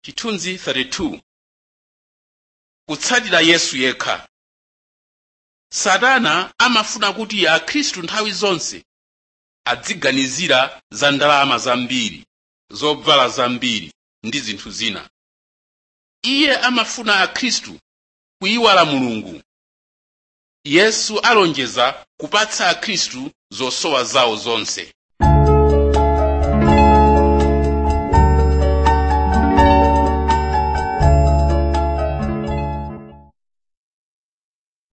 chithunzi 32 kutsatira yesu yekha satana amafuna kuti akhristu nthawi zonse adziganizira za ndalama zambiri zobvala zambiri ndi zinthu zina iye amafuna akhristu kuyiwala mulungu yesu alonjeza kupatsa akhristu zosowa zawo zonse